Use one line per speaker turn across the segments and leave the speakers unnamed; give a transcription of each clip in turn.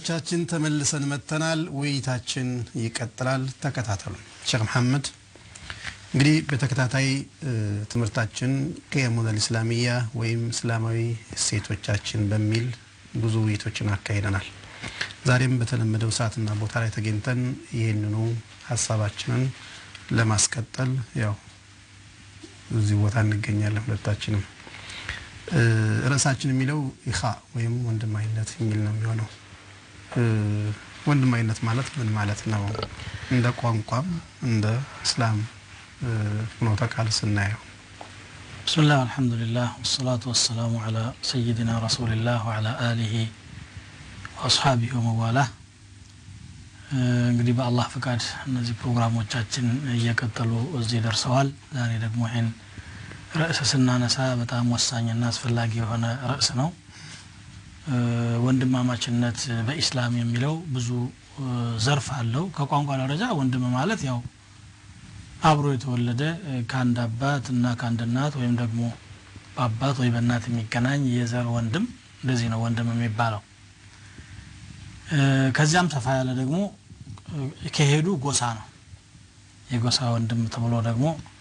ተመልካቾቻችን ተመልሰን መጥተናል። ውይይታችን ይቀጥላል። ተከታተሉ። ሼክ መሐመድ እንግዲህ በተከታታይ ትምህርታችን ቅየሙል ኢስላሚያ ወይም እስላማዊ እሴቶቻችን በሚል ብዙ ውይይቶችን አካሂደናል። ዛሬም በተለመደው ሰዓትና ቦታ ላይ ተገኝተን ይህንኑ ሀሳባችንን ለማስቀጠል ያው እዚህ ቦታ እንገኛለን። ሁለታችንም ርዕሳችን የሚለው ኢኻ ወይም ወንድማዊነት የሚል ነው የሚሆነው። ወንድማዊነት ማለት ምን ማለት ነው? እንደ ቋንቋም እንደ እስላም ፍኖተ ቃል ስናየው
ብስምላህ አልሐምዱሊላህ ወሰላቱ ወሰላሙ ዓላ ሰይድና ረሱልላህ ወዓላ አሊሂ ወአስሓቢሂ ወመዋላህ። እንግዲህ በአላህ ፍቃድ እነዚህ ፕሮግራሞቻችን እየቀጠሉ እዚህ ደርሰዋል። ዛሬ ደግሞ ይህን ርዕስ ስናነሳ በጣም ወሳኝና አስፈላጊ የሆነ ርዕስ ነው። ወንድማማችነት በኢስላም የሚለው ብዙ ዘርፍ አለው። ከቋንቋ ደረጃ ወንድም ማለት ያው አብሮ የተወለደ ከአንድ አባት እና ከአንድ እናት ወይም ደግሞ በአባት ወይ በእናት የሚገናኝ የዘር ወንድም እንደዚህ ነው ወንድም የሚባለው። ከዚያም ሰፋ ያለ ደግሞ ከሄዱ ጎሳ ነው። የጎሳ ወንድም ተብሎ ደግሞ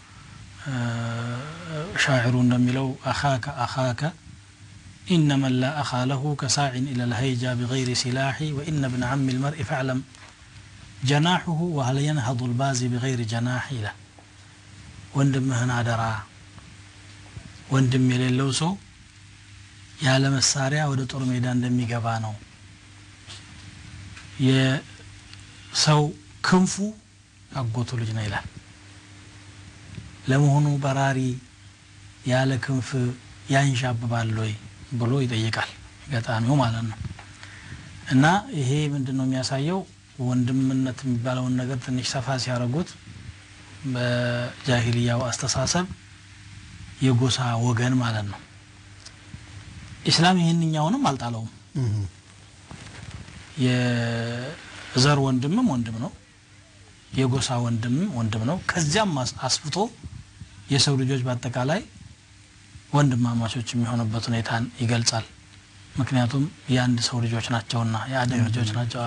ሻዕሩ እንደሚለው አኻከ አኻከ ኢነመን ላ አኻ ለሁ ከሳዕን ኢላ ልሀይጃ ቢገይሪ ሲላሒ ወኢነ ብን ዓሚ ልመርኢ ፈዕለም ጀናሑሁ ወሀል የንሀዱ ልባዚ ቢገይሪ ጀናሕ ይላል። ወንድምህን አደራ። ወንድም የሌለው ሰው ያለ መሳሪያ ወደ ጦር ሜዳ እንደሚገባ ነው። የሰው ክንፉ አጎቱ ልጅ ነው ይላል። ለመሆኑ በራሪ ያለ ክንፍ ያንዣብባል ወይ ብሎ ይጠይቃል ገጣሚው ማለት ነው። እና ይሄ ምንድን ነው የሚያሳየው ወንድምነት የሚባለውን ነገር ትንሽ ሰፋ ሲያደርጉት በጃሂልያው አስተሳሰብ የጎሳ ወገን ማለት ነው። ኢስላም ይህንኛውንም አልጣለውም። የዘር ወንድምም ወንድም ነው፣ የጎሳ ወንድምም ወንድም ነው። ከዚያም አስፍቶ የሰው ልጆች በአጠቃላይ ወንድማማቾች የሚሆኑበት ሁኔታን ይገልጻል። ምክንያቱም የአንድ ሰው ልጆች ናቸውና የአደም ልጆች ናቸው።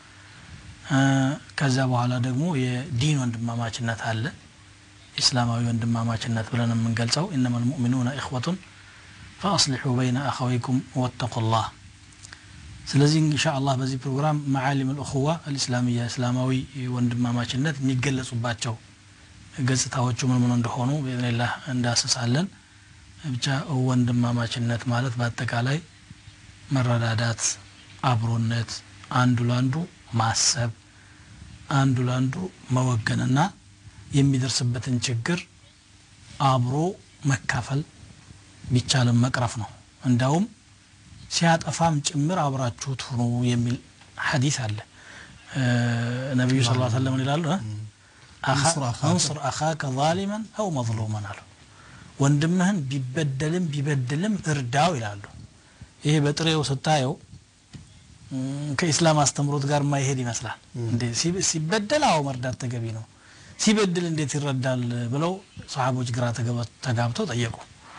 ከዚያ በኋላ ደግሞ የዲን ወንድማማችነት አለ። ኢስላማዊ ወንድማማችነት ብለን የምንገልጸው ኢነማ ልሙእሚኑነ ኢኽወቱን ፈአስሊሑ በይነ አኸወይኩም ወተቁላህ። ስለዚህ እንሻ አላህ በዚህ ፕሮግራም መዓሊም ልእኹዋ አልእስላሚያ እስላማዊ ወንድማማችነት የሚገለጹባቸው ገጽታዎቹ ምን ምን እንደሆኑ ብኢዝኒላህ እንዳስሳለን። ብቻ ወንድማማችነት ማለት በአጠቃላይ መረዳዳት፣ አብሮነት፣ አንዱ ለአንዱ ማሰብ፣ አንዱ ለአንዱ መወገንና የሚደርስበትን ችግር አብሮ መካፈል ቢቻልም መቅረፍ ነው። እንዳውም ሲያጠፋም ጭምር አብራችሁት ሁኑ የሚል ሐዲስ አለ። ነቢዩ ስ ሰለም ይላሉ አንስር አኻከ ዛሊመን አው መዝሉመን አሉ። ወንድምህን ቢበደልም ቢበድልም እርዳው ይላሉ። ይሄ በጥሬው ስታየው ከኢስላም አስተምሮት ጋር ማይሄድ ይመስላል። እንዴ ሲበደል አዎ መርዳት ተገቢ ነው፣ ሲበድል እንዴት ይረዳል ብለው ሰሓቦች ግራ ተጋብተው ጠየቁ።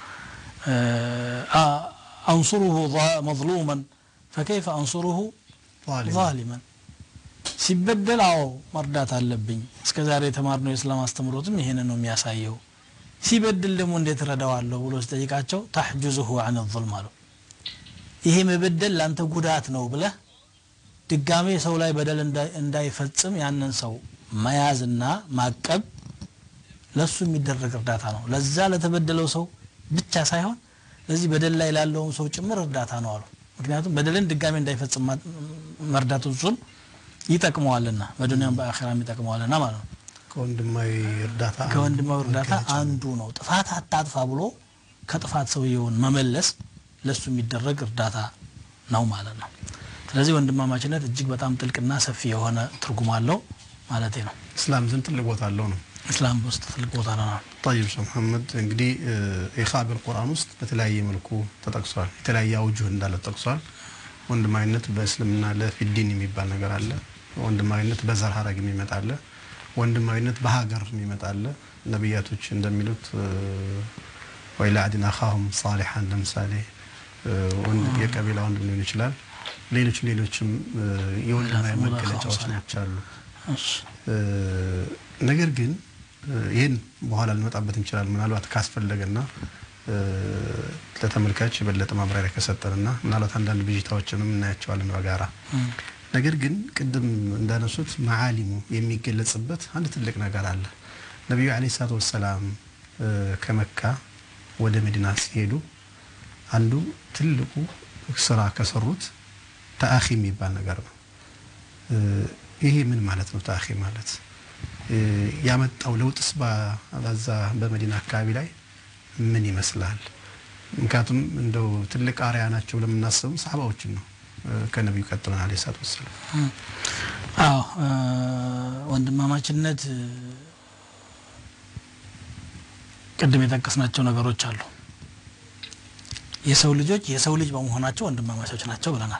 አንሱሩሁ መዝሉመን ፈከይፈ አንሱሩሁ ዛሊመን ሲበደል አዎ መርዳት አለብኝ። እስከ ዛሬ የተማርነው የእስላም አስተምሮትም ይሄንን ነው የሚያሳየው። ሲበድል ደግሞ እንዴት ረዳዋለሁ ብሎ ሲጠይቃቸው ታሕጁዙሁ አን ዙልም አሉ። ይሄ መበደል ለአንተ ጉዳት ነው ብለህ ድጋሜ ሰው ላይ በደል እንዳይፈጽም ያንን ሰው መያዝና ማቀብ ለሱ የሚደረግ እርዳታ ነው። ለዛ ለተበደለው ሰው ብቻ ሳይሆን ለዚህ በደል ላይ ላለውም ሰው ጭምር እርዳታ ነው አሉ። ምክንያቱም በደልን ድጋሜ እንዳይፈጽም መርዳቱ እሱን ይጠቅመዋልና በዱንያም በአኼራም ይጠቅመዋልና ማለት ነው።
ከወንድማዊ እርዳታ
ከወንድማዊ እርዳታ አንዱ ነው። ጥፋት አታጥፋ ብሎ ከጥፋት ሰውየውን መመለስ ለሱ የሚደረግ እርዳታ ነው ማለት ነው። ስለዚህ ወንድማማችነት እጅግ በጣም ጥልቅና ሰፊ የሆነ ትርጉም አለው ማለት ነው።
እስላም ዘንድ ትልቅ ቦታ አለው ነው።
እስላም ውስጥ ትልቅ ቦታ ነው።
ጠይብ ሼህ መሐመድ እንግዲህ ኢኻ በቁርአን ውስጥ በተለያየ መልኩ ተጠቅሷል። የተለያየ አውጁህ እንዳለ ተጠቅሷል። ወንድማዊነት በእስልምና ለፊዲን የሚባል ነገር አለ። ወንድማዊነት በዘር ሀረግ የሚመጣ አለ። ወንድማዊነት በሀገር የሚመጣ አለ። ነቢያቶች እንደሚሉት ወይ ለአድን አኻሁም ሳሊሐን ለምሳሌ የቀቢላ ወንድም ሊሆን ይችላል። ሌሎች ሌሎችም እ፣ የወንድማዊ
ወላ
መገለጫዎች
ኸምሳ።
ናቸው አሉ።
እሺ
እ፣ ነገር ግን እ፣ ይህን በኋላ ልንመጣበት እንችላለን። ምናልባት ካስፈለገና እ፣ ለተመልካች የበለጠ ማብራሪያ ከሰጠንና ምናልባት አንዳንድ ብዥታዎችንም እናያቸዋለን በጋራ።
እም፣
ነገር ግን ቅድም እንዳነሱት መዓሊሙ የሚገለጽበት አንድ ትልቅ ነገር አለ። ነቢዩ ዓለይሂ ሰላቱ ወሰላም እ፣ ከመካ ወደ መዲና ሲሄዱ አንዱ ትልቁ ስራ ከሰሩት ተአኺ የሚባል ነገር ነው። እ፣ ይሄ ምን ማለት ነው? ተአኺ ማለት እ፣ ያመጣው ለውጥስ በ- በዛ በመዲና አካባቢ ላይ ምን ይመስላል? ምክንያቱም እንደው ትልቅ አርያ ናቸው ብለን የምናስበው ሰሓባዎችን ነው እ፣ ከነቢዩ ቀጥለን ዓለይሂ ሰላቱ ወሰላም
እም። አዎ እ፣ ወንድማማችነት እ፣ ቅድም የጠቀስናቸው ነገሮች አሉ። የሰው ልጆች የሰው ልጅ በመሆናቸው ወንድማማቾች ናቸው ብለናል።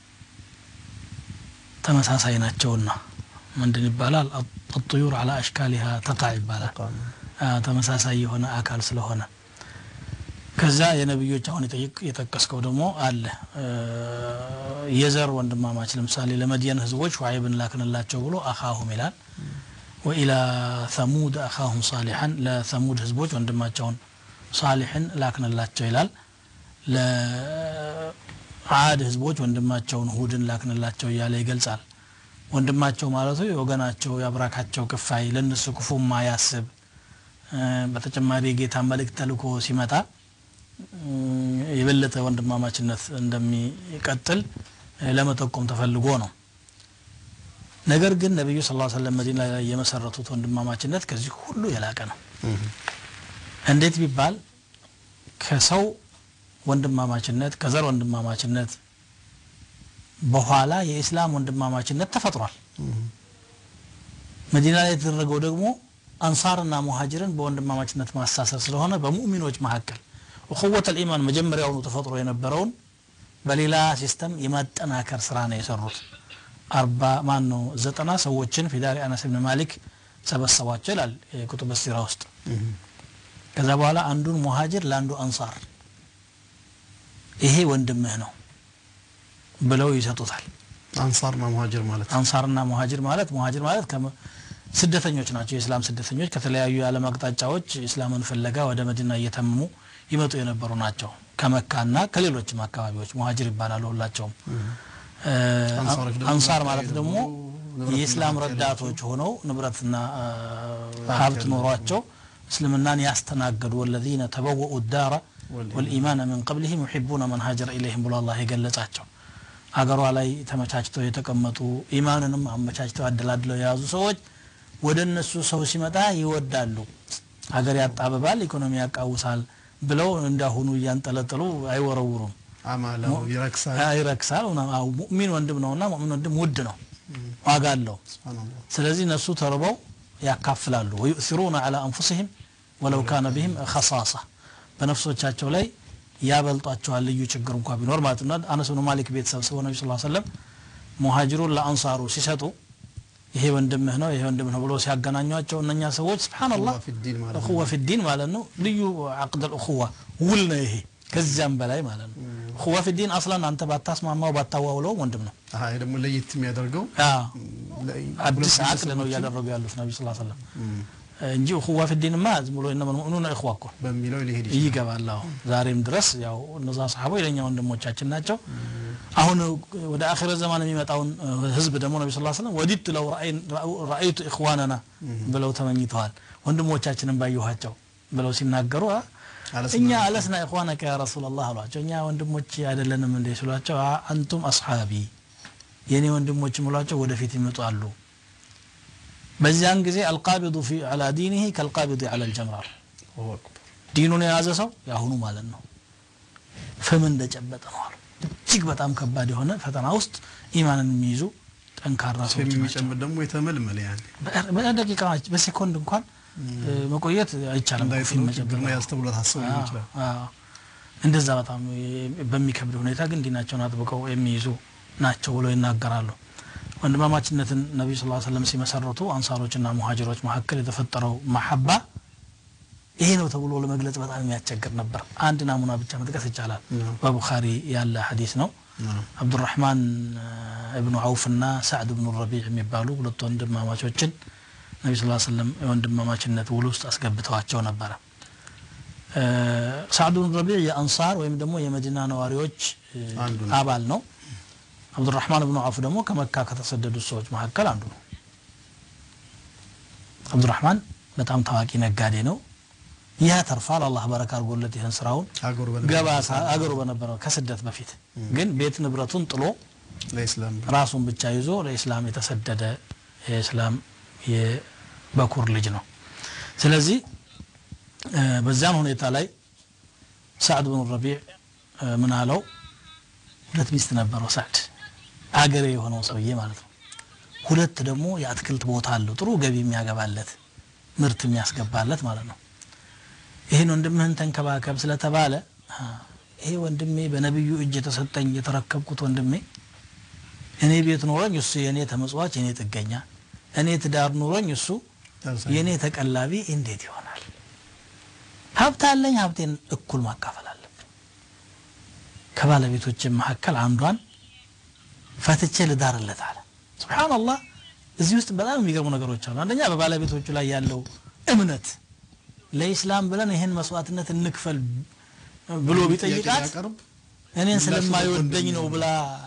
ተመሳሳይ ናቸውና ምንድን ይባላል? አጥዩር አላ አሽካሊሃ ተቃ ይባላል። አ፣ ተመሳሳይ የሆነ አካል ስለሆነ ከዛ የነቢዮች አሁን የጠይቅ- የጠቀስከው ደግሞ አለ እ፣ የዘር ወንድማማች ለምሳሌ ለመድየን ህዝቦች ሹዓይብን ላክንላቸው ብሎ አኻሁም ይላል። ወኢላ ተሙድ አኻሁም ሳሊሐን ለተሙድ ህዝቦች ወንድማቸውን ሳሊሕን ላክንላቸው ይላል። ለዓድ ህዝቦች ወንድማቸውን ሁድን ላክንላቸው እያለ ይገልጻል። ወንድማቸው ማለቱ የወገናቸው የአብራካቸው ክፋይ ለእነሱ ክፉ ማያስብ እ፣ በተጨማሪ የጌታ መልእክት ተልኮ ሲመጣ እ፣ የበለጠ ወንድማማችነት እንደሚቀጥል እ፣ ለመጠቆም ተፈልጎ ነው። ነገር ግን ነቢዩ ስ ሰለም መዲና ላይ የመሰረቱት ወንድማማችነት ከዚህ ሁሉ የላቀ ነው። እንዴት ቢባል ከሰው ወንድማማችነት ከዘር ወንድማማችነት በኋላ የኢስላም ወንድማማችነት ተፈጥሯል። መዲና ላይ የተደረገው ደግሞ አንሳርና ሙሀጅርን በወንድማማችነት ማሳሰር ስለሆነ በሙእሚኖች መካከል እኹወት ልኢማን መጀመሪያውኑ ተፈጥሮ የነበረውን በሌላ ሲስተም የማጠናከር ስራ ነው የሰሩት። አርባ ማን ነው ዘጠና ሰዎችን ፊዳሪ አነስ ብን ማሊክ ሰበሰቧቸው ይላል የኩቱበ ሲራ ውስጥ። ከዛ በኋላ አንዱን ሙሀጅር ለአንዱ አንሳር ይሄ ወንድምህ ነው ብለው ይሰጡታል።
አንሳርና ሙሀጅር ማለት ነው።
አንሳርና ሙሀጅር ማለት ሙሀጅር ማለት ከመ- ስደተኞች ናቸው። የእስላም ስደተኞች ከተለያዩ የዓለም አቅጣጫዎች እስላምን ፍለጋ ወደ መዲና እየተመሙ ይመጡ የነበሩ ናቸው። ከመካና ከሌሎችም አካባቢዎች ሙሀጅር ይባላሉ ሁላቸውም። እ፣
አንሳሮች ደግሞ
አንሳር
መካ
ማለት
ሄደው
ደግሞ
ንብረትና
የእስላም
ሀብት
ረዳቶች ሆነው ንብረትና እ፣
ሀብት
ሀብት
ያላቸው።
ኖሯቸው እስልምናን ያስተናገዱ ወለዚነ ተበወኡ ዳረ ወልኢማን ምን ቀብሊህም ዩሒቡነ መን ሀጀረ ኢለይህም ብሎ አላህ የገለጻቸው አገሯ ላይ ተመቻችተው የተቀመጡ ኢማንንም አመቻችተው አደላድለው የያዙ ሰዎች ወደ እነሱ ሰው ሲመጣ ይወዳሉ። ሀገር ያጣብባል፣ ኢኮኖሚ ያቃውሳል ብለው እንዳሁኑ እያንጠለጠሉ አይወረውሩም።
አማላው ይረክሳል።
አ- ይረክሳል። ምናምን። አዎ፣ ሙእሚን ወንድም ነውና ሙእሚን ወንድም ውድ ነው፣ ዋጋ አለው።
ሱብሃነላህ።
ስለዚህ እነሱ ተርበው ያካፍላሉ። ወዩእሲሩነ ዐላ አንፉሲሂም ወለው ካነ ቢሂም ኸሳሳ በነፍሶቻቸው ላይ ያበልጧቸዋል ልዩ ችግር እንኳ ቢኖር ማለት ነው። አነስ ብኑ ማሊክ ቤት ሰብስበው ነቢ ስ ሰለም ሙሀጅሩን ለአንሳሩ ሲሰጡ ይሄ ወንድምህ ነው ይሄ ወንድምህ ነው ብሎ ሲያገናኟቸው እነኛ ሰዎች ስብሓንላህ
እኹዋ ፊዲን ማለት ነው።
እኹዋ ፊዲን ማለት ነው። ልዩ አቅደል እኹዋ ውል ነው ይሄ ከዚያም በላይ ማለት ነው። እኹዋ ፊዲን አስላን አንተ ባታስማማው ባታዋውለው ወንድም ነው።
አሃ ይሄ ደግሞ ለየት የሚያደርገው
አዎ
ለ-
አዲስ
ሁለት
አቅድ ነው
ግለሰቦችን
እያደረጉ ያሉት ነቢ ስ ሰለም
እም፣
እንጂ እኹዋ ፊዲንማ ዝም ብሎ እነመል ሙእሚኑነ እኹዋ እኮ
በሚለው ሊሄድ ይችላል።
ይገባል። አዎ ዛሬም ድረስ ያው እነዛ ሰሓቦች የለኛ ወንድሞቻችን ናቸው። አሁን ወደ አኺረ ዘማን የሚመጣውን እ፣ ህዝብ ደግሞ ነቢ ስ ስለም ወዲት ለው ረአይቱ ኢኽዋነና ብለው ተመኝተዋል። ወንድሞቻችንን ባየኋቸው ብለው ሲናገሩ አ፣
አለስና
እኛ አለስና ኢኽዋነከ ያ ረሱላላህ አሏቸው። እኛ ወንድሞች አይደለንም እንዴ ሲሏቸው አ፣ አንቱም አስሓቢ የእኔ ወንድሞች ምሏቸው ወደፊት ይመጣሉ። በዚያን ጊዜ አልቃቢዱ ፊ ዐላ ዲኒሂ ከልቃቢዱ ዐላ ልጀምራር
አላሁ አክበር።
ዲኑን የያዘ ሰው የአሁኑ ማለት ነው ፍም እንደጨበጠ ነው አሉ። እጅግ በጣም ከባድ የሆነ ፈተና ውስጥ ኢማንን የሚይዙ ጠንካራ
ፊልም
ሰዎች ናቸው።
የሚጨምር ደግሞ የተመልመለ ያኔ
በ- በደቂቃ በሴኮንድ እንኳን እ፣ መቆየት አይቻልም። ፊልም
እንዳይጥሉ
መጨበጥ
ችግር ነው ያስተውሎ ታስበው ሊሆን
አዎ፣
ይችላል።
አዎ። እንደዛ በጣም የ- በሚከብድ ሁኔታ ግን ዲናቸውን አጥብቀው የሚይዙ ናቸው ብለው ይናገራሉ። ወንድማማችነትን ነቢዩ ስ ሰለም ሲመሰርቱ አንሳሮችና ሙሀጅሮች መካከል የተፈጠረው መሐባ ይሄ ነው ተብሎ ለመግለጽ በጣም የሚያስቸግር ነበር። አንድ ናሙና ብቻ መጥቀስ ይቻላል።
ነው።
በቡኻሪ ያለ ሐዲስ ነው። አብዱራህማን እብኑ አውፍና ሳዕድ እብኑ ረቢዕ የሚባሉ ሁለት ወንድማማቾችን ነቢ ስ ስለም የወንድማማችነት ውል ውስጥ አስገብተዋቸው ነበረ ሳዕድ ብኑ ረቢዕ የአንሳር ወይም ደግሞ የመዲና ነዋሪዎች አባል ነው አብዱራህማን ብኑ አውፍ ደግሞ ከመካ ከተሰደዱት ሰዎች መካከል አንዱ ነው አብዱራህማን በጣም ታዋቂ ነጋዴ ነው ይህ ተርፋል አላህ በረካ አድርጎለት ይህን ስራውን ገባ አገሩ በነበረው ከስደት በፊት ግን ቤት ንብረቱን ጥሎ ራሱን ብቻ ይዞ ለኢስላም የተሰደደ የእስላም የበኩር ልጅ ነው ስለዚህ በዚያን ሁኔታ ላይ ሳዕድ ብኑ ረቢዕ ምን አለው ሁለት ሚስት ነበረው ሳዕድ አገሬ የሆነው ሰውዬ ማለት ነው ሁለት ደግሞ የአትክልት ቦታ አለው ጥሩ ገቢ የሚያገባለት ምርት የሚያስገባለት ማለት ነው ይህን ወንድምህን ተንከባከብ ስለተባለ ይሄ ወንድሜ በነቢዩ እጅ የተሰጠኝ የተረከብኩት ወንድሜ እኔ ቤት ኖረኝ እሱ የእኔ ተመጽዋች የእኔ ጥገኛ እኔ ትዳር ኑሮኝ እሱ የእኔ ተቀላቢ እንዴት ይሆናል ሀብት አለኝ ሀብቴን እኩል ማካፈል አለብን ከባለቤቶች መካከል አንዷን ፈትቼ ልዳርለት አለ ስብሓንላህ እዚህ ውስጥ በጣም የሚገርሙ ነገሮች አሉ አንደኛ በባለቤቶቹ ላይ ያለው እምነት ለኢስላም ብለን ይህን መስዋዕትነት እንክፈል ብሎ ቢጠይቃት እኔን ስለማይወደኝ ነው ብላ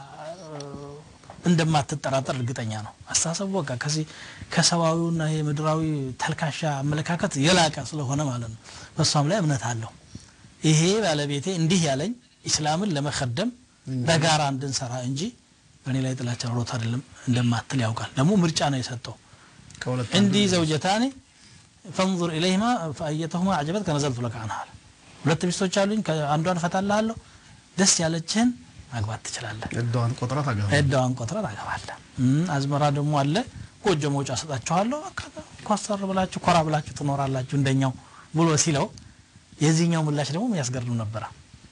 እንደማትጠራጠር እርግጠኛ ነው አስተሳሰቡ በቃ ከዚህ ከሰብአዊውና የምድራዊ ተልካሻ አመለካከት የላቀ ስለሆነ ማለት ነው በእሷም ላይ እምነት አለው ይሄ ባለቤቴ እንዲህ ያለኝ ኢስላምን ለመከደም በጋራ እንድንሰራ እንጂ በእኔ ላይ ጥላቻ ኖሮት አይደለም እንደማትል ያውቃል ደግሞ ምርጫ ነው የሰጠው እንዲህ ዘውጀታኔ ፈንظር ኢለይህማ ፈአየተሁማ አዕጀበት ከነዘልቱ ለከ አንሃ አለ ሁለት ሚስቶች አሉኝ አንዷን እፈታልሃለሁ ደስ ያለችህን ማግባት ትችላለህ
እዳዋን ቆጥራ ታገባለህ
እዳዋን ቆጥራ ታገባለህ አዝመራ ደግሞ አለ ጎጆ መውጫ ሰጣችኋለሁ ኮስተር ብላችሁ ኮራ ብላችሁ ትኖራላችሁ እንደኛው ብሎ ሲለው የዚህኛው ምላሽ ደግሞ የሚያስገርም ነበረ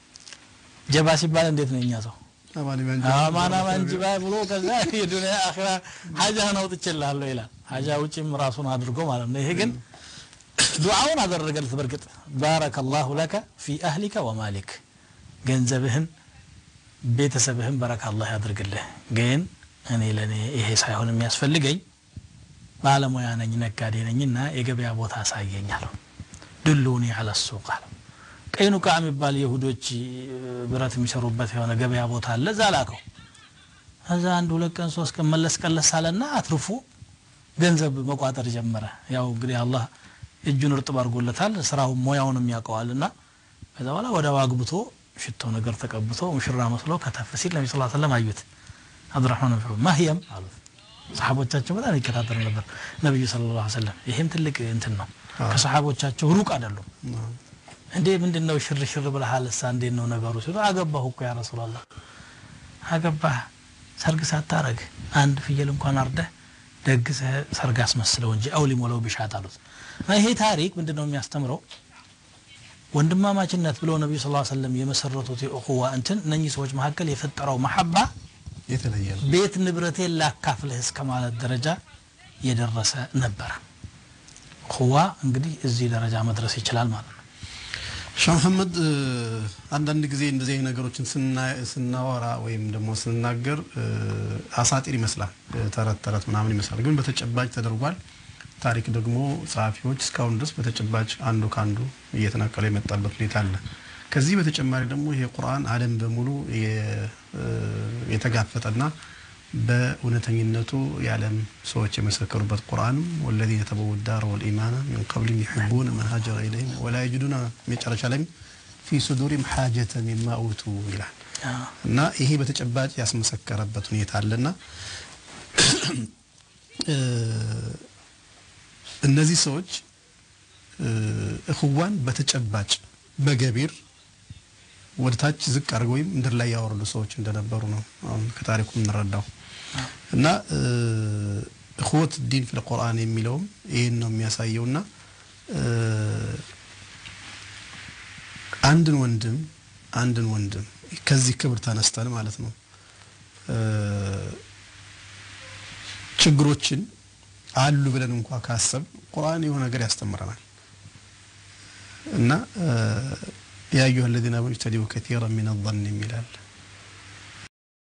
ጀባ ሲባል እንዴት ነው እኛ ሰው አማና ማንጅባ ብሎ ከዛ የዱንያ አኺራ ሀጃህን አውጥቼልሃለሁ ይላል ሀጃ ውጭም ራሱን አድርጎ ማለት ነው ይሄ ግን ዱዓውን አደረገለት በርግጥ ባረከ ላሁ ለከ ፊ አህሊከ ወማሊክ ገንዘብህን ቤተሰብህን በረካ አላህ ያድርግልህ ግን እኔ ለእኔ ይሄ ሳይሆን የሚያስፈልገኝ ባለሙያ ነኝ ነጋዴ ነኝና የገበያ ቦታ አሳየኝ አለው ድሉኒ አለ ሱቅ አለው ቀይኑቃ የሚባል የሁዶች ብረት የሚሰሩበት የሆነ ገበያ ቦታ አለ እዛ ላከው እዛ አንድ ሁለት ቀን ሶስት ቀን መለስ ቀለስ አለና አትርፎ ገንዘብ መቋጠር ጀመረ ያው እንግዲህ አላህ እጁን እርጥብ አድርጎለታል ስራው ሙያውንም ያውቀዋል እና ከዛ በኋላ ወደ ዋግብቶ ሽቶ ነገር ተቀብቶ ሙሽራ መስሎ ከተፍ ሲል ነቢ ስ ሰለም አዩት አብዱራህማን ብን ማህየም አሉት ሰሓቦቻቸው በጣም ይከታተሉ ነበር ነቢዩ ስለ ላ ሰለም ይሄም ትልቅ እንትን ነው ከሰሓቦቻቸው ሩቅ አይደሉም እንዴ ምንድን ነው ሽር ሽር ብለሃል እሳ እንዴት ነው ነገሩ ሲሉ አገባሁ እኮ ያ ረሱላላህ አገባህ ሰርግ ሳታረግ አንድ ፍየል እንኳን አርደህ ደግሰህ ሰርግ አስመስለው እንጂ አውሊም ወለው ቢሻት አሉት ይሄ ታሪክ ምንድን ነው የሚያስተምረው ወንድማማችነት ብለው ነቢዩ ስ ሰለም የመሰረቱት የእኹዋ እንትን እነኚህ ሰዎች መካከል የፈጠረው መሐባ
የተለየ ነው
ቤት ንብረቴን ላካፍልህ እስከ ማለት ደረጃ የደረሰ ነበረ እኹዋ እንግዲህ እዚህ ደረጃ መድረስ ይችላል ማለት ነው
ሻህ መሐመድ አንዳንድ ጊዜ እንደዚህ አይነት ነገሮችን ስናወራ ወይም ደግሞ ስንናገር አሳጢር ይመስላል ተረት ተረት ምናምን ይመስላል ግን በተጨባጭ ተደርጓል ታሪክ ደግሞ ጸሐፊዎች እስካሁን ድረስ በተጨባጭ አንዱ ከአንዱ እየተናቀለ የመጣበት ሁኔታ አለ ከዚህ በተጨማሪ ደግሞ ይሄ ቁርአን አለም በሙሉ የተጋፈጠና በእውነተኝነቱ የዓለም ሰዎች የመሰከሩበት ቁርአንም ወለዚነ ተበው ዳር ወልኢማና ሚን ቀብሊም ዩሕቡነ መን ሀጀረ ኢለይህም ወላ የጅዱና መጨረሻ ላይም ፊ ሱዱሪም ሓጀተ ሚማ ኡቱ ይላል እና ይሄ በተጨባጭ ያስመሰከረበት ሁኔታ አለና እነዚህ ሰዎች እኽዋን በተጨባጭ በገቢር ወደ ታች ዝቅ አድርገው ወይም ምድር ላይ ያወረዱ ሰዎች እንደነበሩ ነው አሁን ከታሪኩ የምንረዳው እና እኽወት ዲን ፊል ቁርአን የሚለውም ይህን ነው የሚያሳየው እና አንድን ወንድም አንድን ወንድም ከዚህ ክብር ተነስተን ማለት ነው ችግሮችን አሉ ብለን እንኳ ካሰብ ቁርአን የሆነ ነገር ያስተምረናል እና ያ አዩሀ ለዚነ አመኑ እጅተኒቡ ከቲራ ሚነ ظን የሚላል